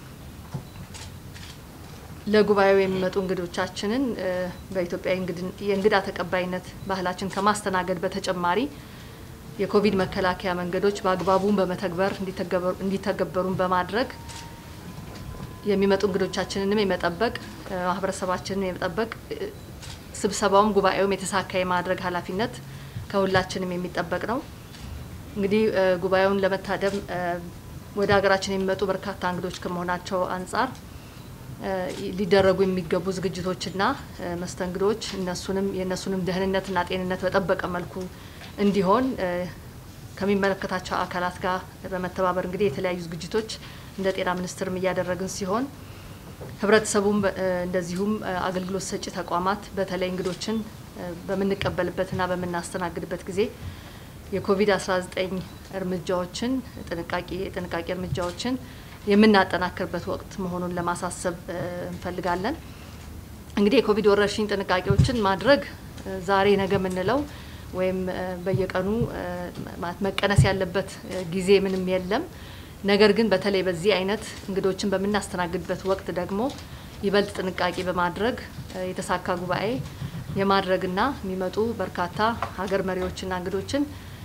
ለጉባኤው የሚመጡ እንግዶቻችንን በኢትዮጵያ የእንግዳ ተቀባይነት ባህላችን ከማስተናገድ በተጨማሪ የኮቪድ መከላከያ መንገዶች በአግባቡን በመተግበር እንዲተገበሩን በማድረግ የሚመጡ እንግዶቻችንንም የመጠበቅ ማህበረሰባችንን የመጠበቅ ስብሰባውም ጉባኤውም የተሳካ የማድረግ ኃላፊነት ከሁላችንም የሚጠበቅ ነው። እንግዲህ ጉባኤውን ለመታደም ወደ ሀገራችን የሚመጡ በርካታ እንግዶች ከመሆናቸው አንጻር ሊደረጉ የሚገቡ ዝግጅቶችና መስተንግዶች እነሱንም የእነሱንም ደህንነትና ጤንነት በጠበቀ መልኩ እንዲሆን ከሚመለከታቸው አካላት ጋር በመተባበር እንግዲህ የተለያዩ ዝግጅቶች እንደ ጤና ሚኒስቴርም እያደረግን ሲሆን ህብረተሰቡም እንደዚሁም አገልግሎት ሰጪ ተቋማት በተለይ እንግዶችን በምንቀበልበትና በምናስተናግድበት ጊዜ የኮቪድ 19 እርምጃዎችን ጥንቃቄ የጥንቃቄ እርምጃዎችን የምናጠናክርበት ወቅት መሆኑን ለማሳሰብ እንፈልጋለን። እንግዲህ የኮቪድ ወረርሽኝ ጥንቃቄዎችን ማድረግ ዛሬ ነገ የምንለው ወይም በየቀኑ መቀነስ ያለበት ጊዜ ምንም የለም። ነገር ግን በተለይ በዚህ አይነት እንግዶችን በምናስተናግድበት ወቅት ደግሞ ይበልጥ ጥንቃቄ በማድረግ የተሳካ ጉባኤ የማድረግና የሚመጡ በርካታ ሀገር መሪዎችና እንግዶችን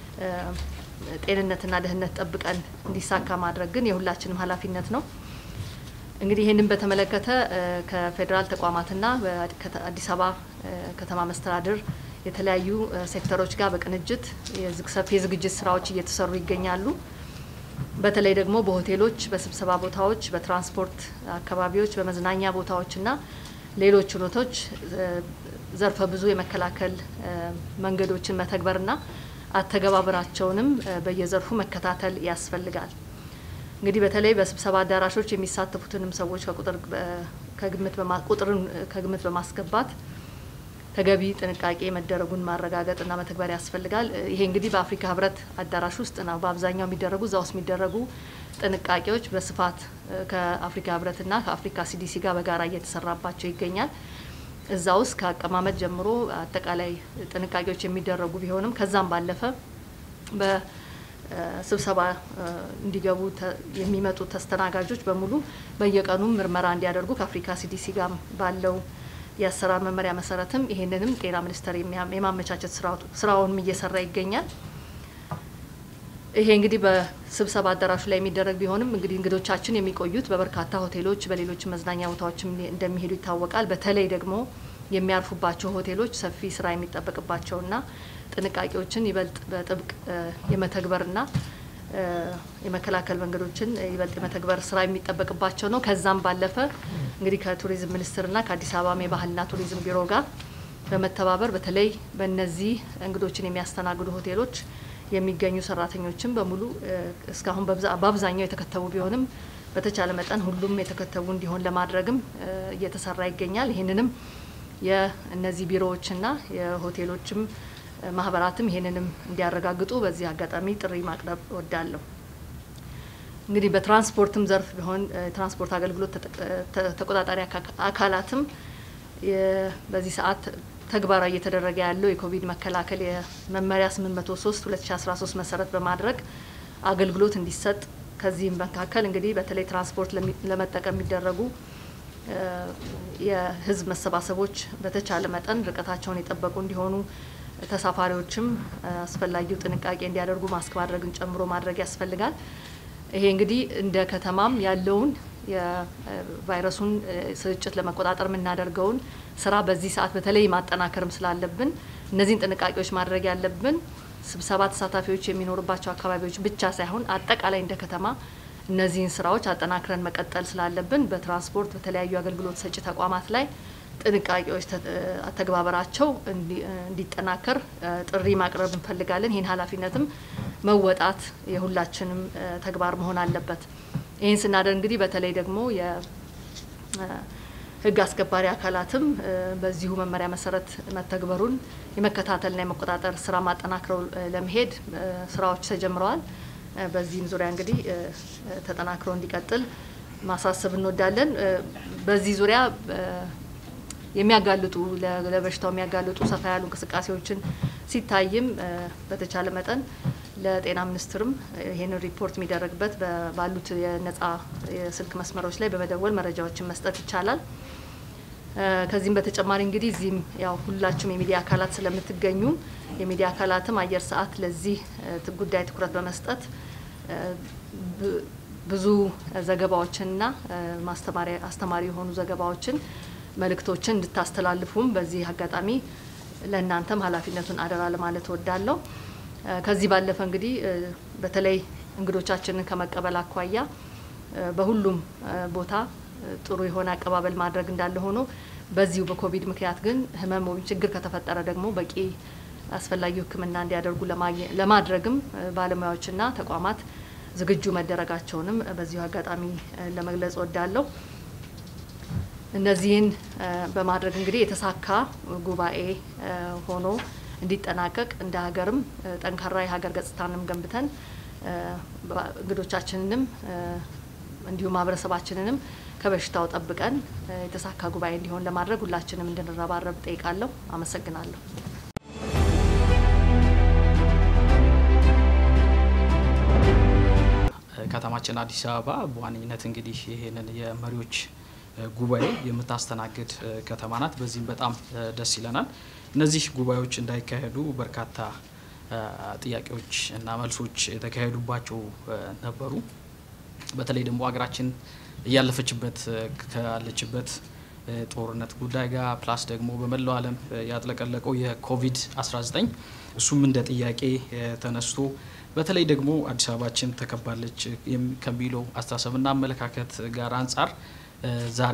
ጤንነትና ደህንነት ጠብቀን እንዲሳካ ማድረግ ግን የሁላችንም ኃላፊነት ነው። እንግዲህ ይህንን በተመለከተ ከፌዴራል ተቋማትና በአዲስ አበባ ከተማ መስተዳድር የተለያዩ ሴክተሮች ጋር በቅንጅት ሰፊ የዝግጅት ስራዎች እየተሰሩ ይገኛሉ። በተለይ ደግሞ በሆቴሎች፣ በስብሰባ ቦታዎች፣ በትራንስፖርት አካባቢዎች፣ በመዝናኛ ቦታዎችና ሌሎች ሁነቶች ዘርፈ ብዙ የመከላከል መንገዶችን መተግበርና አተገባበራቸውንም በየዘርፉ መከታተል ያስፈልጋል። እንግዲህ በተለይ በስብሰባ አዳራሾች የሚሳተፉትንም ሰዎች ከቁጥር ቁጥርን ከግምት በማስገባት ተገቢ ጥንቃቄ መደረጉን ማረጋገጥና መተግበር ያስፈልጋል። ይሄ እንግዲህ በአፍሪካ ህብረት አዳራሽ ውስጥ ነው በአብዛኛው የሚደረጉ እዛ ውስጥ የሚደረጉ ጥንቃቄዎች በስፋት ከአፍሪካ ህብረትና ከአፍሪካ ሲዲሲ ጋር በጋራ እየተሰራባቸው ይገኛል። እዛ ውስጥ ከአቀማመጥ ጀምሮ አጠቃላይ ጥንቃቄዎች የሚደረጉ ቢሆንም ከዛም ባለፈ በስብሰባ እንዲገቡ የሚመጡ ተስተናጋጆች በሙሉ በየቀኑ ምርመራ እንዲያደርጉ ከአፍሪካ ሲዲሲ ጋር ባለው የአሰራር መመሪያ መሰረትም ይሄንንም ጤና ሚኒስቴር የማመቻቸት ስራውንም እየሰራ ይገኛል። ይሄ እንግዲህ በስብሰባ አዳራሹ ላይ የሚደረግ ቢሆንም እንግዲህ እንግዶቻችን የሚቆዩት በበርካታ ሆቴሎች፣ በሌሎች መዝናኛ ቦታዎችም እንደሚሄዱ ይታወቃል። በተለይ ደግሞ የሚያርፉባቸው ሆቴሎች ሰፊ ስራ የሚጠበቅባቸውና ጥንቃቄዎችን ይበልጥ በጥብቅ የመተግበርና የመከላከል መንገዶችን ይበልጥ የመተግበር ስራ የሚጠበቅባቸው ነው። ከዛም ባለፈ እንግዲህ ከቱሪዝም ሚኒስቴርና ከአዲስ አበባ የባህልና ቱሪዝም ቢሮ ጋር በመተባበር በተለይ በእነዚህ እንግዶችን የሚያስተናግዱ ሆቴሎች የሚገኙ ሰራተኞችን በሙሉ እስካሁን በአብዛኛው የተከተቡ ቢሆንም በተቻለ መጠን ሁሉም የተከተቡ እንዲሆን ለማድረግም እየተሰራ ይገኛል። ይህንንም የእነዚህ ቢሮዎችና የሆቴሎችም ማህበራትም ይሄንንም እንዲያረጋግጡ በዚህ አጋጣሚ ጥሪ ማቅረብ እወዳለሁ። እንግዲህ በትራንስፖርትም ዘርፍ ቢሆን የትራንስፖርት አገልግሎት ተቆጣጣሪ አካላትም በዚህ ሰዓት ተግባራዊ እየተደረገ ያለው የኮቪድ መከላከል የመመሪያ 803 2013 መሰረት በማድረግ አገልግሎት እንዲሰጥ ከዚህም መካከል እንግዲህ በተለይ ትራንስፖርት ለመጠቀም የሚደረጉ የህዝብ መሰባሰቦች በተቻለ መጠን ርቀታቸውን የጠበቁ እንዲሆኑ ተሳፋሪዎችም አስፈላጊው ጥንቃቄ እንዲያደርጉ ማስክ ማድረግን ጨምሮ ማድረግ ያስፈልጋል። ይሄ እንግዲህ እንደ ከተማም ያለውን የቫይረሱን ስርጭት ለመቆጣጠር የምናደርገውን ስራ በዚህ ሰዓት በተለይ ማጠናከርም ስላለብን እነዚህን ጥንቃቄዎች ማድረግ ያለብን ስብሰባ ተሳታፊዎች የሚኖሩባቸው አካባቢዎች ብቻ ሳይሆን አጠቃላይ እንደ ከተማ እነዚህን ስራዎች አጠናክረን መቀጠል ስላለብን በትራንስፖርት በተለያዩ አገልግሎት ሰጪ ተቋማት ላይ ጥንቃቄዎች አተግባበራቸው እንዲጠናከር ጥሪ ማቅረብ እንፈልጋለን። ይህን ኃላፊነትም መወጣት የሁላችንም ተግባር መሆን አለበት። ይህን ስናደርግ እንግዲህ በተለይ ደግሞ የህግ አስከባሪ አካላትም በዚሁ መመሪያ መሰረት መተግበሩን የመከታተልና የመቆጣጠር ስራ ማጠናክረው ለመሄድ ስራዎች ተጀምረዋል። በዚህም ዙሪያ እንግዲህ ተጠናክሮ እንዲቀጥል ማሳሰብ እንወዳለን። በዚህ ዙሪያ የሚያጋልጡ ለበሽታው የሚያጋልጡ ሰፋ ያሉ እንቅስቃሴዎችን ሲታይም በተቻለ መጠን ለጤና ሚኒስትርም ይህንን ሪፖርት የሚደረግበት ባሉት የነጻ የስልክ መስመሮች ላይ በመደወል መረጃዎችን መስጠት ይቻላል። ከዚህም በተጨማሪ እንግዲህ እዚህም ያው ሁላችሁም የሚዲያ አካላት ስለምትገኙ የሚዲያ አካላትም አየር ሰዓት ለዚህ ጉዳይ ትኩረት በመስጠት ብዙ ዘገባዎችንና ማስተማሪያ አስተማሪ የሆኑ ዘገባዎችን መልእክቶችን እንድታስተላልፉም በዚህ አጋጣሚ ለእናንተም ኃላፊነቱን አደራ ለማለት እወዳለሁ። ከዚህ ባለፈ እንግዲህ በተለይ እንግዶቻችንን ከመቀበል አኳያ በሁሉም ቦታ ጥሩ የሆነ አቀባበል ማድረግ እንዳለ ሆኖ በዚሁ በኮቪድ ምክንያት ግን ህመም ወይም ችግር ከተፈጠረ ደግሞ በቂ አስፈላጊው ሕክምና እንዲያደርጉ ለማድረግም ባለሙያዎችና ተቋማት ዝግጁ መደረጋቸውንም በዚሁ አጋጣሚ ለመግለጽ እወዳለሁ። እነዚህን በማድረግ እንግዲህ የተሳካ ጉባኤ ሆኖ እንዲጠናቀቅ እንደ ሀገርም ጠንካራ የሀገር ገጽታንም ገንብተን እንግዶቻችንንም እንዲሁም ማህበረሰባችንንም ከበሽታው ጠብቀን የተሳካ ጉባኤ እንዲሆን ለማድረግ ሁላችንም እንድንረባረብ ጠይቃለሁ። አመሰግናለሁ። ከተማችን አዲስ አበባ በዋነኝነት እንግዲህ ይህንን የመሪዎች ጉባኤ የምታስተናግድ ከተማ ናት። በዚህም በጣም ደስ ይለናል። እነዚህ ጉባኤዎች እንዳይካሄዱ በርካታ ጥያቄዎች እና መልሶች የተካሄዱባቸው ነበሩ። በተለይ ደግሞ ሀገራችን እያለፈችበት ካለችበት ጦርነት ጉዳይ ጋር ፕላስ ደግሞ በመላው ዓለም ያጥለቀለቀው የኮቪድ-19 እሱም እንደ ጥያቄ ተነስቶ በተለይ ደግሞ አዲስ አበባችን ተከባለች ከሚለው አስተሳሰብና አመለካከት ጋር አንጻር ዛሬ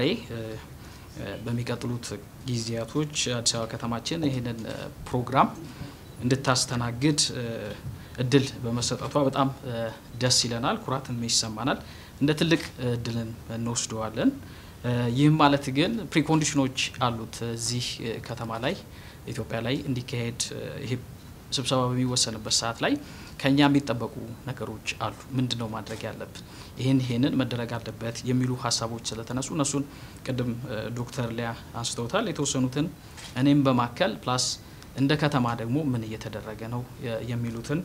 በሚቀጥሉት ጊዜያቶች አዲስ አበባ ከተማችን ይህንን ፕሮግራም እንድታስተናግድ እድል በመሰጠቷ በጣም ደስ ይለናል፣ ኩራትም ይሰማናል። እንደ ትልቅ እድልን እንወስደዋለን። ይህም ማለት ግን ፕሪኮንዲሽኖች አሉት። እዚህ ከተማ ላይ ኢትዮጵያ ላይ እንዲካሄድ ይሄ ስብሰባ በሚወሰንበት ሰዓት ላይ ከኛ የሚጠበቁ ነገሮች አሉ። ምንድን ነው ማድረግ ያለብን? ይህን ይህንን መደረግ አለበት የሚሉ ሀሳቦች ስለተነሱ እነሱን ቅድም ዶክተር ሊያ አንስተውታል። የተወሰኑትን እኔም በማከል ፕላስ እንደ ከተማ ደግሞ ምን እየተደረገ ነው የሚሉትን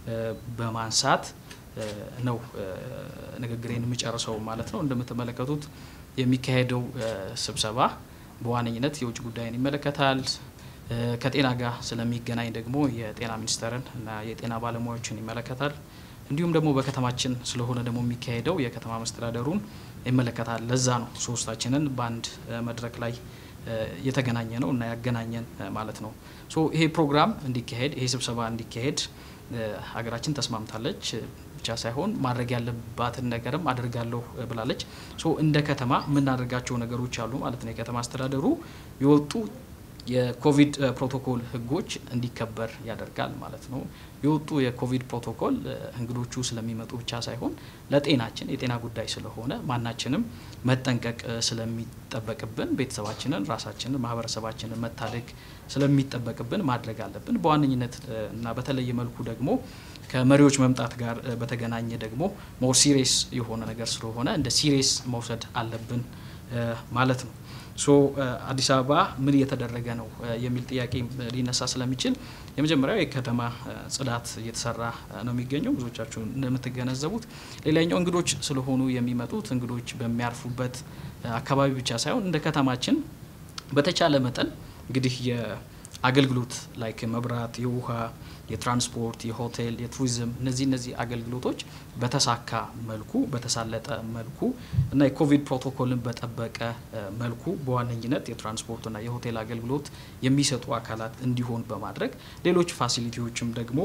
በማንሳት ነው ንግግሬን የምጨርሰው ማለት ነው። እንደምትመለከቱት የሚካሄደው ስብሰባ በዋነኝነት የውጭ ጉዳይን ይመለከታል። ከጤና ጋር ስለሚገናኝ ደግሞ የጤና ሚኒስቴርን እና የጤና ባለሙያዎችን ይመለከታል። እንዲሁም ደግሞ በከተማችን ስለሆነ ደግሞ የሚካሄደው የከተማ መስተዳደሩን ይመለከታል። ለዛ ነው ሶስታችንን በአንድ መድረክ ላይ የተገናኘ ነው እና ያገናኘን ማለት ነው። ሶ ይሄ ፕሮግራም እንዲካሄድ ይሄ ስብሰባ እንዲካሄድ ሀገራችን ተስማምታለች ብቻ ሳይሆን ማድረግ ያለባትን ነገርም አድርጋለሁ ብላለች። ሶ እንደ ከተማ የምናደርጋቸው ነገሮች አሉ ማለት ነው። የከተማ አስተዳደሩ የወጡ የኮቪድ ፕሮቶኮል ህጎች እንዲከበር ያደርጋል ማለት ነው። የወጡ የኮቪድ ፕሮቶኮል እንግዶቹ ስለሚመጡ ብቻ ሳይሆን ለጤናችን የጤና ጉዳይ ስለሆነ ማናችንም መጠንቀቅ ስለሚጠበቅብን ቤተሰባችንን፣ ራሳችንን፣ ማህበረሰባችንን መታደግ ስለሚጠበቅብን ማድረግ አለብን። በዋነኝነት እና በተለየ መልኩ ደግሞ ከመሪዎች መምጣት ጋር በተገናኘ ደግሞ ሞር ሲሪየስ የሆነ ነገር ስለሆነ እንደ ሲሪየስ መውሰድ አለብን ማለት ነው። ሶ አዲስ አበባ ምን እየተደረገ ነው የሚል ጥያቄ ሊነሳ ስለሚችል የመጀመሪያው የከተማ ጽዳት እየተሰራ ነው የሚገኘው ብዙዎቻችሁ እንደምትገነዘቡት። ሌላኛው እንግዶች ስለሆኑ የሚመጡት እንግዶች በሚያርፉበት አካባቢ ብቻ ሳይሆን እንደ ከተማችን በተቻለ መጠን እንግዲህ የአገልግሎት ላይክ መብራት፣ የውሃ፣ የትራንስፖርት፣ የሆቴል፣ የቱሪዝም እነዚህ እነዚህ አገልግሎቶች በተሳካ መልኩ በተሳለጠ መልኩ እና የኮቪድ ፕሮቶኮልን በጠበቀ መልኩ በዋነኝነት የትራንስፖርትና የሆቴል አገልግሎት የሚሰጡ አካላት እንዲሆን በማድረግ ሌሎች ፋሲሊቲዎችም ደግሞ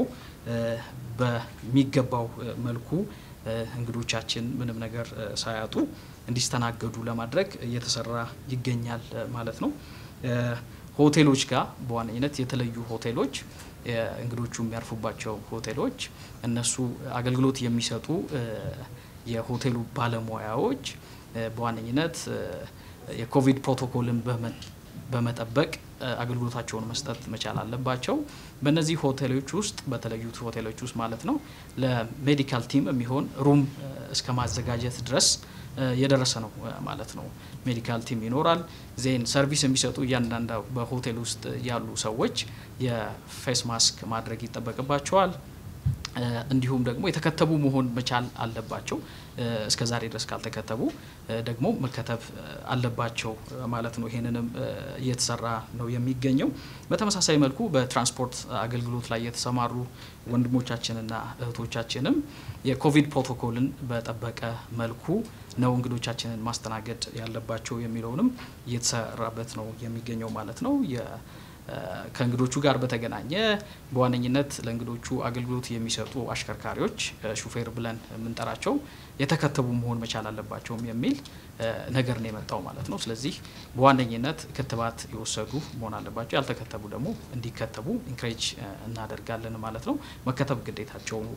በሚገባው መልኩ እንግዶቻችን ምንም ነገር ሳያጡ እንዲስተናገዱ ለማድረግ እየተሰራ ይገኛል ማለት ነው። ሆቴሎች ጋር በዋነኝነት የተለዩ ሆቴሎች እንግዶቹ የሚያርፉባቸው ሆቴሎች እነሱ አገልግሎት የሚሰጡ የሆቴሉ ባለሙያዎች በዋነኝነት የኮቪድ ፕሮቶኮልን በመጠበቅ አገልግሎታቸውን መስጠት መቻል አለባቸው። በእነዚህ ሆቴሎች ውስጥ በተለዩት ሆቴሎች ውስጥ ማለት ነው ለሜዲካል ቲም የሚሆን ሩም እስከ ማዘጋጀት ድረስ የደረሰ ነው ማለት ነው። ሜዲካል ቲም ይኖራል። ዜን ሰርቪስ የሚሰጡ እያንዳንዳ በሆቴል ውስጥ ያሉ ሰዎች የፌስ ማስክ ማድረግ ይጠበቅባቸዋል። እንዲሁም ደግሞ የተከተቡ መሆን መቻል አለባቸው። እስከ ዛሬ ድረስ ካልተከተቡ ደግሞ መከተብ አለባቸው ማለት ነው። ይሄንንም እየተሰራ ነው የሚገኘው። በተመሳሳይ መልኩ በትራንስፖርት አገልግሎት ላይ የተሰማሩ ወንድሞቻችንና እህቶቻችንም የኮቪድ ፕሮቶኮልን በጠበቀ መልኩ ነው እንግዶቻችንን ማስተናገድ ያለባቸው የሚለውንም እየተሰራበት ነው የሚገኘው ማለት ነው። ከእንግዶቹ ጋር በተገናኘ በዋነኝነት ለእንግዶቹ አገልግሎት የሚሰጡ አሽከርካሪዎች ሹፌር ብለን የምንጠራቸው የተከተቡ መሆን መቻል አለባቸውም የሚል ነገር ነው የመጣው ማለት ነው። ስለዚህ በዋነኝነት ክትባት የወሰዱ መሆን አለባቸው። ያልተከተቡ ደግሞ እንዲከተቡ ኢንክሬጅ እናደርጋለን ማለት ነው። መከተብ ግዴታቸው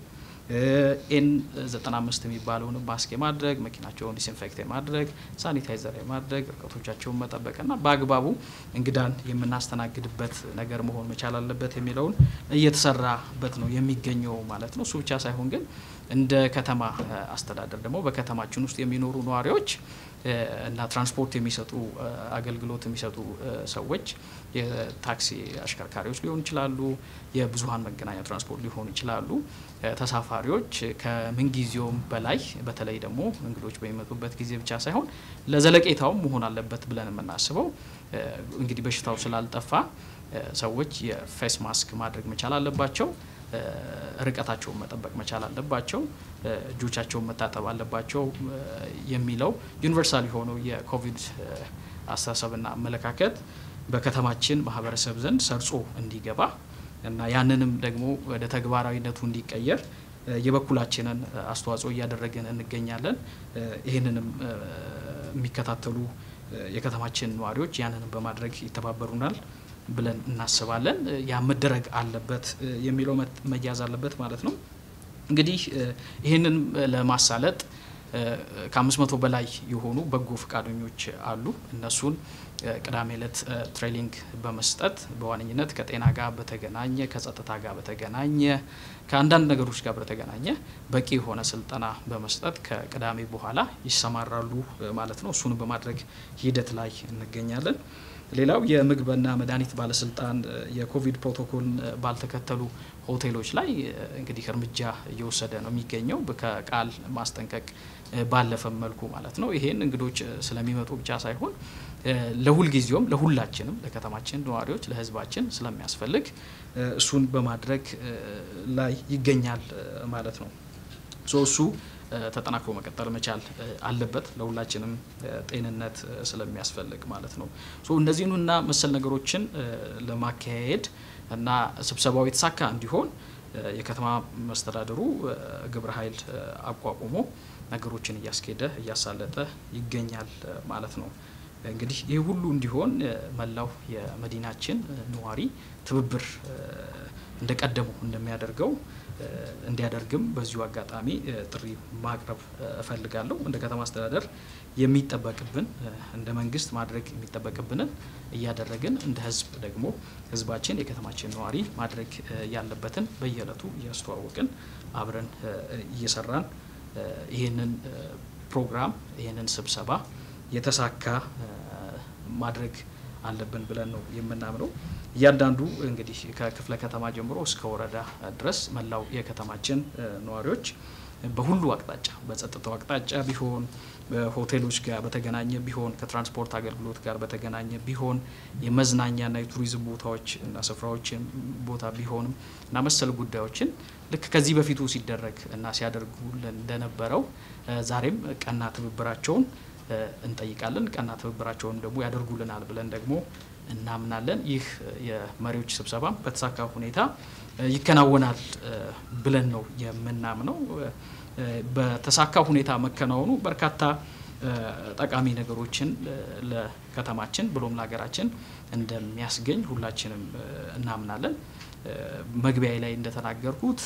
ኤን 95 የሚባለውን ማስክ የማድረግ መኪናቸውን ዲስኢንፌክት የማድረግ ሳኒታይዘር የማድረግ ርቀቶቻቸውን መጠበቅና በአግባቡ እንግዳን የምናስተናግድበት ነገር መሆን መቻል አለበት የሚለውን እየተሰራበት ነው የሚገኘው ማለት ነው። እሱ ብቻ ሳይሆን ግን እንደ ከተማ አስተዳደር ደግሞ በከተማችን ውስጥ የሚኖሩ ነዋሪዎች እና ትራንስፖርት የሚሰጡ አገልግሎት የሚሰጡ ሰዎች የታክሲ አሽከርካሪዎች ሊሆኑ ይችላሉ፣ የብዙሀን መገናኛ ትራንስፖርት ሊሆኑ ይችላሉ። ተሳፋሪዎች ከምንጊዜውም በላይ በተለይ ደግሞ እንግዶች በሚመጡበት ጊዜ ብቻ ሳይሆን ለዘለቄታውም መሆን አለበት ብለን የምናስበው እንግዲህ በሽታው ስላልጠፋ ሰዎች የፌስ ማስክ ማድረግ መቻል አለባቸው። ርቀታቸውን መጠበቅ መቻል አለባቸው። እጆቻቸውን መታጠብ አለባቸው የሚለው ዩኒቨርሳል የሆነው የኮቪድ አስተሳሰብና አመለካከት በከተማችን ማህበረሰብ ዘንድ ሰርጾ እንዲገባ እና ያንንም ደግሞ ወደ ተግባራዊነቱ እንዲቀየር የበኩላችንን አስተዋጽኦ እያደረግን እንገኛለን። ይህንንም የሚከታተሉ የከተማችን ነዋሪዎች ያንንም በማድረግ ይተባበሩናል ብለን እናስባለን። ያ መደረግ አለበት የሚለው መያዝ አለበት ማለት ነው። እንግዲህ ይህንን ለማሳለጥ ከአምስት መቶ በላይ የሆኑ በጎ ፈቃደኞች አሉ። እነሱን ቅዳሜ ዕለት ትሬኒንግ በመስጠት በዋነኝነት ከጤና ጋር በተገናኘ ከጸጥታ ጋር በተገናኘ ከአንዳንድ ነገሮች ጋር በተገናኘ በቂ የሆነ ስልጠና በመስጠት ከቅዳሜ በኋላ ይሰማራሉ ማለት ነው። እሱን በማድረግ ሂደት ላይ እንገኛለን። ሌላው የምግብና መድኃኒት ባለስልጣን የኮቪድ ፕሮቶኮል ባልተከተሉ ሆቴሎች ላይ እንግዲህ እርምጃ እየወሰደ ነው የሚገኘው ከቃል ማስጠንቀቅ ባለፈ መልኩ ማለት ነው። ይሄን እንግዶች ስለሚመጡ ብቻ ሳይሆን ለሁልጊዜውም ለሁላችንም ለከተማችን ነዋሪዎች ለሕዝባችን ስለሚያስፈልግ እሱን በማድረግ ላይ ይገኛል ማለት ነው። ሶ እሱ ተጠናክሮ መቀጠል መቻል አለበት ለሁላችንም ጤንነት ስለሚያስፈልግ ማለት ነው። ሶ እነዚህንና መሰል ነገሮችን ለማካሄድ እና ስብሰባው የተሳካ እንዲሆን የከተማ መስተዳድሩ ግብረ ኃይል አቋቁሞ ነገሮችን እያስኬደ እያሳለጠ ይገኛል ማለት ነው። እንግዲህ ይህ ሁሉ እንዲሆን መላው የመዲናችን ነዋሪ ትብብር እንደቀደሙ እንደሚያደርገው እንዲያደርግም በዚሁ አጋጣሚ ጥሪ ማቅረብ እፈልጋለሁ። እንደ ከተማ አስተዳደር የሚጠበቅብን እንደ መንግስት ማድረግ የሚጠበቅብንን እያደረግን እንደ ህዝብ ደግሞ ህዝባችን የከተማችን ነዋሪ ማድረግ ያለበትን በየዕለቱ እያስተዋወቅን አብረን እየሰራን ይህንን ፕሮግራም ይህንን ስብሰባ የተሳካ ማድረግ አለብን ብለን ነው የምናምነው። እያንዳንዱ እንግዲህ ከክፍለ ከተማ ጀምሮ እስከ ወረዳ ድረስ መላው የከተማችን ነዋሪዎች በሁሉ አቅጣጫ በጸጥታው አቅጣጫ ቢሆን በሆቴሎች ጋር በተገናኘ ቢሆን ከትራንስፖርት አገልግሎት ጋር በተገናኘ ቢሆን የመዝናኛና የቱሪዝም ቦታዎች እና ስፍራዎችን ቦታ ቢሆንም እና መሰል ጉዳዮችን ልክ ከዚህ በፊቱ ሲደረግ እና ሲያደርጉ እንደነበረው ዛሬም ቀና ትብብራቸውን እንጠይቃለን። ቀና ትብብራቸውን ደግሞ ያደርጉልናል ብለን ደግሞ እናምናለን። ይህ የመሪዎች ስብሰባ በተሳካ ሁኔታ ይከናወናል ብለን ነው የምናምነው። በተሳካ ሁኔታ መከናወኑ በርካታ ጠቃሚ ነገሮችን ለከተማችን ብሎም ለሀገራችን እንደሚያስገኝ ሁላችንም እናምናለን። መግቢያ ላይ እንደተናገርኩት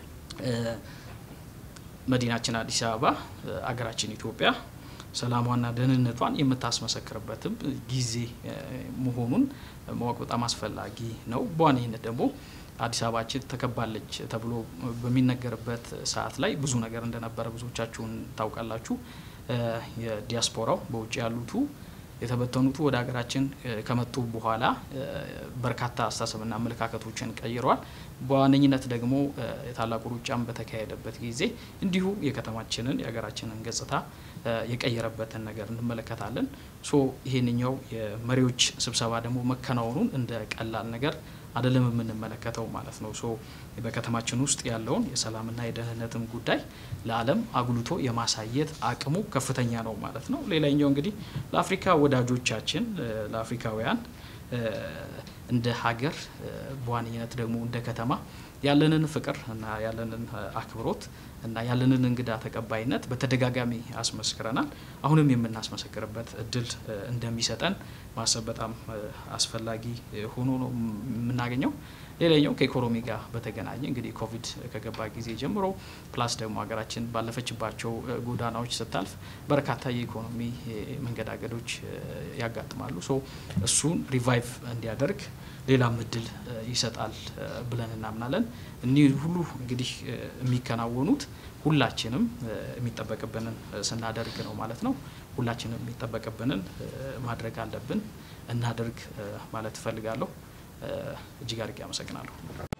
መዲናችን አዲስ አበባ አገራችን ኢትዮጵያ ሰላሟና ደህንነቷን የምታስመሰክርበትም ጊዜ መሆኑን ማወቅ በጣም አስፈላጊ ነው። በዋነኝነት ደግሞ አዲስ አበባችን ተከባለች ተብሎ በሚነገርበት ሰዓት ላይ ብዙ ነገር እንደነበረ ብዙዎቻችሁን ታውቃላችሁ። የዲያስፖራው በውጭ ያሉቱ የተበተኑቱ ወደ ሀገራችን ከመጡ በኋላ በርካታ አስተሳሰብና አመለካከቶችን ቀይረዋል። በዋነኝነት ደግሞ የታላቁ ሩጫን በተካሄደበት ጊዜ እንዲሁ የከተማችንን የሀገራችንን ገጽታ የቀየረበትን ነገር እንመለከታለን። ሶ ይሄንኛው የመሪዎች ስብሰባ ደግሞ መከናወኑን እንደ ቀላል ነገር አይደለም የምንመለከተው ማለት ነው። ሶ በከተማችን ውስጥ ያለውን የሰላምና የደህንነትም ጉዳይ ለዓለም አጉልቶ የማሳየት አቅሙ ከፍተኛ ነው ማለት ነው። ሌላኛው እንግዲህ ለአፍሪካ ወዳጆቻችን ለአፍሪካውያን እንደ ሀገር በዋነኝነት ደግሞ እንደ ከተማ ያለንን ፍቅር እና ያለንን አክብሮት እና ያለንን እንግዳ ተቀባይነት በተደጋጋሚ አስመስክረናል። አሁንም የምናስመሰክርበት እድል እንደሚሰጠን ማሰብ በጣም አስፈላጊ ሆኖ ነው የምናገኘው። ሌላኛው ከኢኮኖሚ ጋር በተገናኘ እንግዲህ ኮቪድ ከገባ ጊዜ ጀምሮ ፕላስ ደግሞ ሀገራችን ባለፈችባቸው ጎዳናዎች ስታልፍ በርካታ የኢኮኖሚ መንገዳገዶች ያጋጥማሉ። ሶ እሱን ሪቫይቭ እንዲያደርግ ሌላም እድል ይሰጣል ብለን እናምናለን። እኒህ ሁሉ እንግዲህ የሚከናወኑት ሁላችንም የሚጠበቅብንን ስናደርግ ነው ማለት ነው። ሁላችንም የሚጠበቅብንን ማድረግ አለብን፣ እናደርግ ማለት እፈልጋለሁ። እጅግ አድርጌ አመሰግናለሁ።